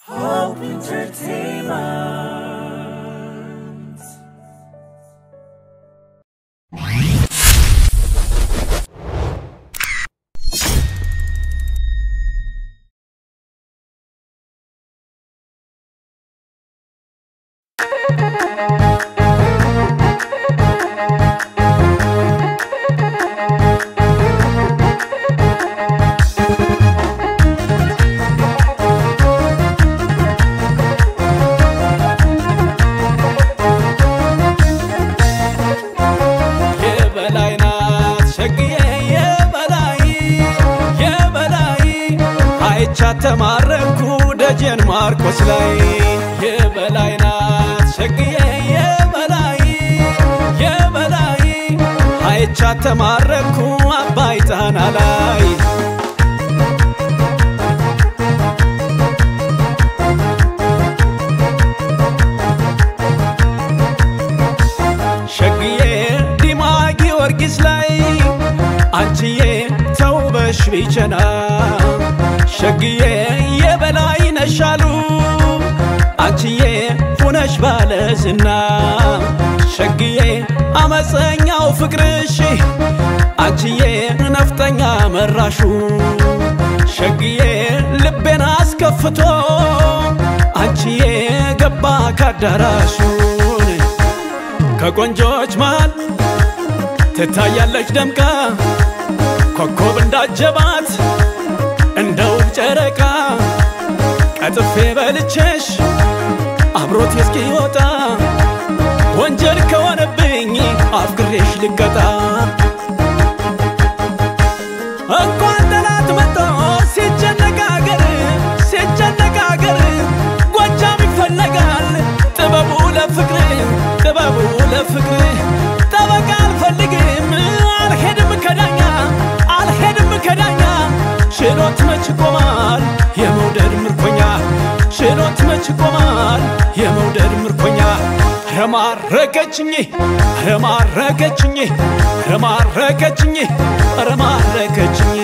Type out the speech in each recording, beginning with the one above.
Hope Entertainment. የበላይ ናት ሸግዬ የበላይ የበላይ አይቻ ተማረኩ ደጀን ማርቆስ ላይ የበላይ ናት ሸግዬ የበላይ የበላይ አይቻ ተማረኩ አባይ ጣና ላይ ሸግዬ ዲማ ጊዮርጊስ ላይ አንቺዬ ተውበሽ ቢቸና ሸግዬ የበላይ ነሻሉ አንቺዬ ሁነሽ ባለ ዝና ሸግዬ አመፀኛው ፍቅርሽ አንቺዬ ነፍጠኛ መራሹ ሸግዬ ልቤን አስከፍቶ አንቺዬ ገባ ካዳራሹን ከቆንጆች መሃል ትታያለች ደምቃ ኮከብ እንዳጀባት እንደ ውብ ጨረቃ ቀጥፌ በልቼሽ አብሮት እስኪወጣ ወንጀል ከሆነብኝ አፍቅሬሽ ልቀጣ እንኳን ጠላት መጥቶ ሲጨነቅ አገር ሲጨነቅ አገር ጎጃም ይፈለጋል ጥበቡ ለፍቅር ጥበቡ ለፍቅር ጠበቃ አልፈልግም አልሄድም ከዳኛ አልሄድም ከዳኛ ችሎት መች ቆማል የመውደድ ምርኮኛ ችሎት መች ቆማል የመውደድ ምርኮኛ ረማረከችኝ ረማረከችኝ ረማረከችኝ ረማረከችኝ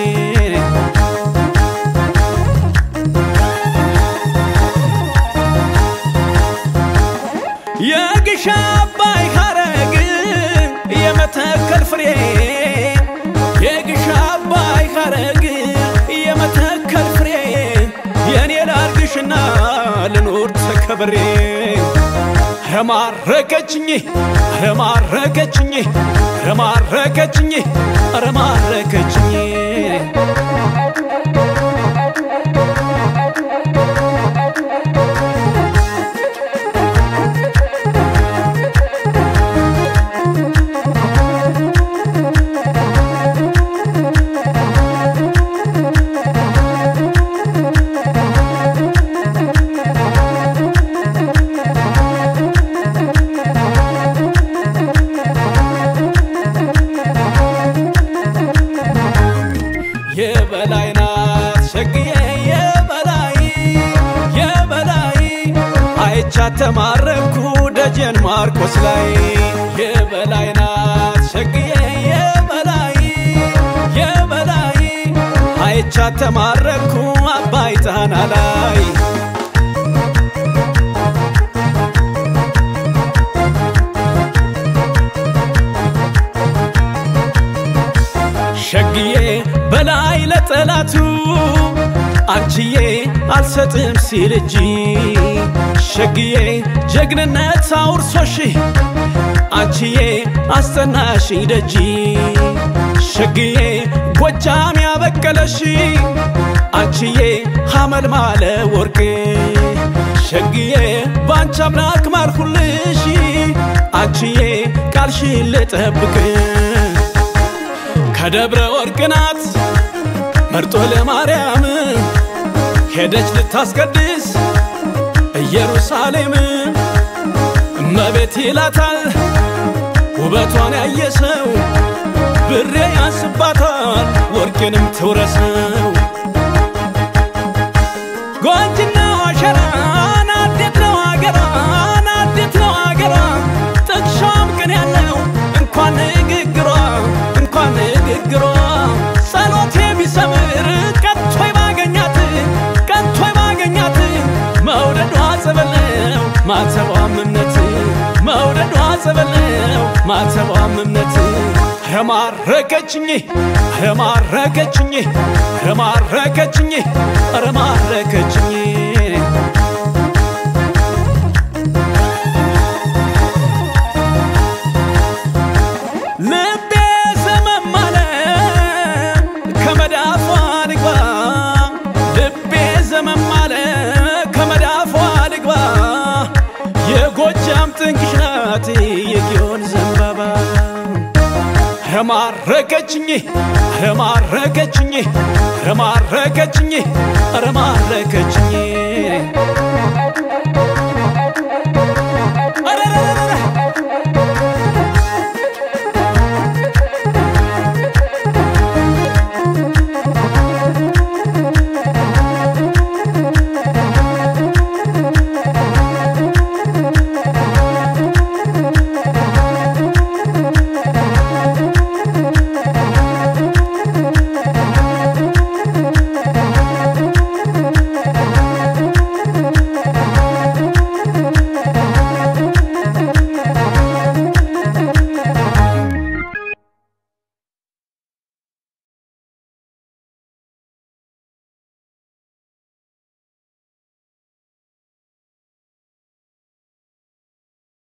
የግሻ አባይ ሐረግ የመተከል ፍሬ የግሻ አባይ ሐረግ የመተከል ፍሬ የኔ ላርግሽና ልኖር ተከብሬ ረማረከችኝ ረማረከችኝ ረማረከችኝ ረማረከችኝ የበላይ ናት ሸግዬ የበላይ የበላይ አይቻ ተማረኩ ደጀን ማርቆስ ላይ የበላይ ናት ሸግዬ የበላይ የበላይ አይቻ ተማረኩ አባይ ጣና ላይ ሸግዬ በላይ ለጠላቱ አንቺዬ አልሰጥም ሲል እጂ ሸግዬ ጀግንነት አውርሶሽ አንቺዬ አስጠናሽ ደጂ ሸግዬ ጎጃም ያበቀለሽ አንቺዬ ሐመል ማለ ወርቅ ሸግዬ ባንቺ አምላክ ማልኩልሽ አንቺዬ ቃልሽን ልጠብቅ ከደብረ ወርቅ ናት መርጦ ለማርያም ሄደች ልታስቀድስ ኢየሩሳሌም እመቤት ይላታል ውበቷን ያየ ሰው ብሬ ያንስባታል ወርቅንም ትውረሰው ጎንጅና ዋሸራ ናዴት ነው አገሯ ናዴት ነው አገሯ ጥቅሷም ቅን ያለው እንኳን ንግግሯ እንኳን ንግግሯ ጸሎቴ ቢሰምር ቀጥቶ ባገኛት ቀጥቶ ባገኛት ጸበለው ማተቧም እምነት ረማረከችኝ ረማረከችኝ ረማረከችኝ ረማረከችኝ ልቤ ዘመም አለ ከመዳፏ ልግባ ልቤ ዘመም አለ ከመዳፏ ልግባ የጎጃም ጥንቅሽ ናት የጊዮን ዘንባባ ረማረከችኝ ረማረከችኝ ረማረከችኝ ረማረከችኝ